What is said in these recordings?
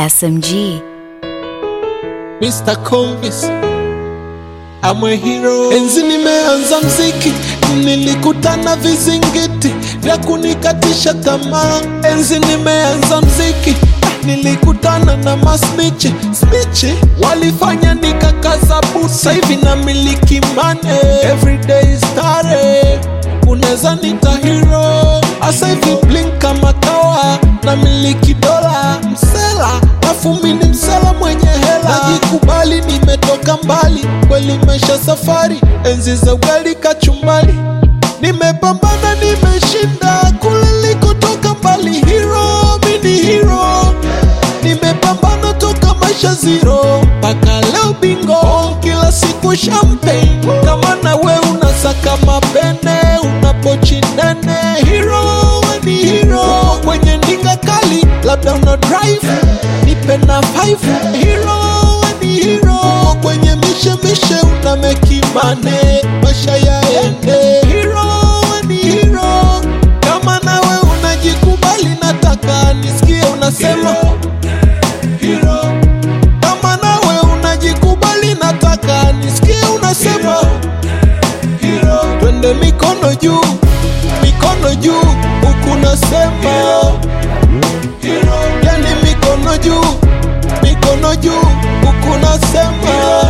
SMG. Mr. Convis I'm a hero. Enzi nimeanza mziki, nilikutana vizingiti vya kunikatisha tamaa. Enzi nimeanza mziki, nilikutana na masmichi smichi, walifanya nikakaza buti. Sasa hivi namiliki money, everyday stare, unaweza nita hero. Asa hivi blink kama kawa, namiliki dola msela, afu mimi ni msela mwenye hela. Najikubali nimetoka mbali, kweli maisha safari, enzi za ugali kachumbali, nimepambana nimeshinda kule likotoka mbali. Hero, mini hero, nimepambana toka maisha zero mpaka leo bingo, kila siku champagne. Kama na we unasaka mapene, una pochi nene, hero we ni hero kwenye ndinga kali, labda una drive, nipe na five, hero we ni hero kwenye mishe mishe, una mekimane, maisha yaende, hero we ni hero. Kama na we unajikubali, nataka nisikie unasema hero kama nawe unajikubali, nataka nisikie unasema hero. Twende mikono juu, mikono juu, huku nasema hero. Yani mikono juu, mikono juu, huku nasema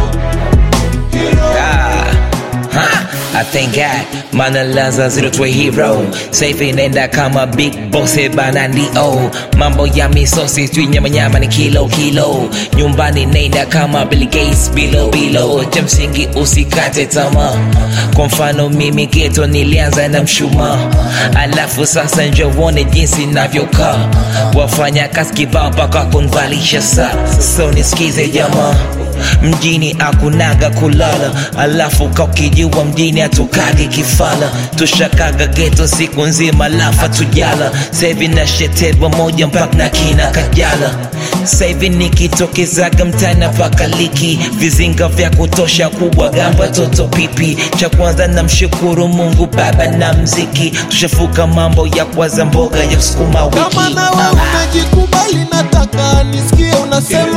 hero. Ah, ha, I thank God mana laza zero to a hero safe inaenda kama big boss bana ndio mambo ya misosi tu nyama nyama ni kilo kilo nyumbani naenda kama Bill Gates bilo bilo cha msingi usikate tamaa kwa mfano mimi geto nilianza na mshumaa alafu sasa njo uone jinsi navyokaa wafanya kazi kibao mpaka kunvalisha saa so nisikize jamaa mjini akunaga kulala alafu kakijua mjini atukage kifala tushakaga geto siku nzima lafa tujala sahivi na shetebwa moja mpaka na kina kajala sahivi nikitokezaga mtana paka liki vizinga vya kutosha kubwa gamba toto pipi cha kwanza na mshukuru mungu baba na mziki tushafuka mambo ya kwaza mboga ya sukuma wiki kama nawe unajikubali, nataka nisikie unasema